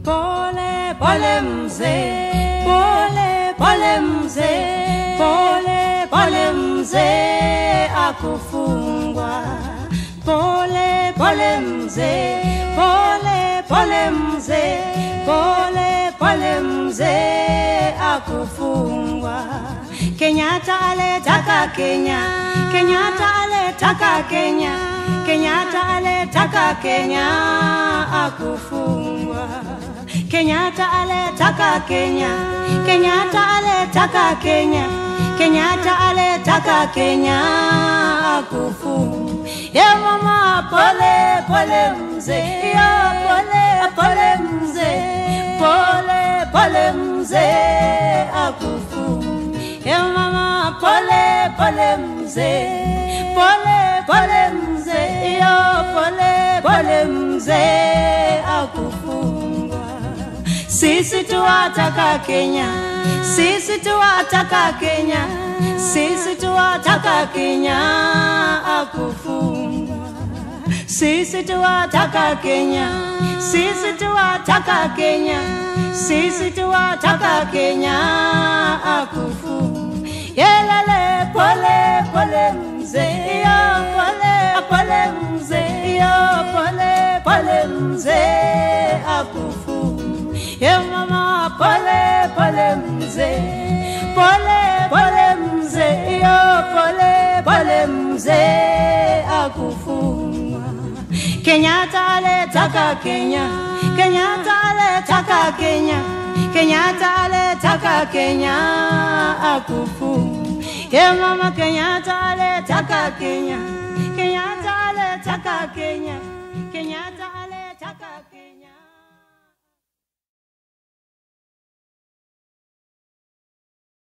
Pole pole mzee, pole pole mzee, pole pole mzee akufungwa. Pole pole mzee, pole pole mzee, pole pole mzee akufungwa. Kenyatta aletaka Kenya, Kenyatta aletaka Kenya, Kenyatta aletaka Kenya akufungwa. Kenyatta aletaka Kenya, Kenyatta aletaka Kenya, Kenyatta aletaka Kenya akufungwa. Ya mama pole pole mzee, ya pole pole mzee, pole pole mzee akufungwa. Ya mama pole pole mzee, pole pole mzee, ya pole pole mzee akufungwa. Sisi tuwataka Kenya, sisi tuwataka Kenya, sisi tuwataka Kenya akufungwa. Sisi tuwataka Kenya, sisi tuwataka Kenya, sisi tuwataka Kenya akufungwa. Yelele pole pole mzee, yo pole pole mzee, yo pole pole mzee akufungwa. Ye mama pole pole mzee, pole pole mzee, yo pole pole mzee akufungwa. Kenyatta aletaka Kenya, Kenyatta aletaka Kenya, Kenyatta aletaka Kenya akufungwa. Ye mama Kenyatta aletaka Kenya, Kenyatta aletaka Kenya, Kenyatta aletaka Kenya.